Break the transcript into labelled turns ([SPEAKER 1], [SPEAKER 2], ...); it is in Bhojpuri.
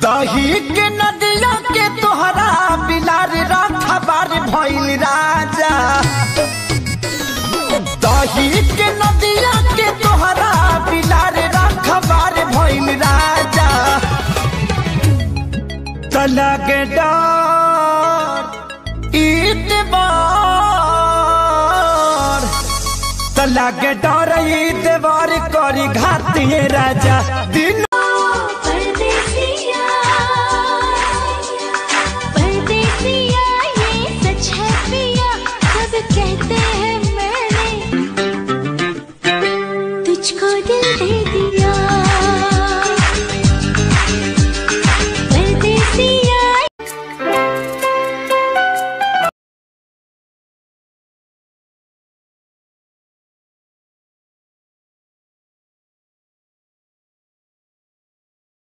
[SPEAKER 1] दही के नदिया के तोहरा बिलार रखबार भइल राजा दही के नदिया के तोहरा बिलार रखबार भइल राजा तलगे डर ईतबार तलगे डर ईतबार करी घातिए राजा दिन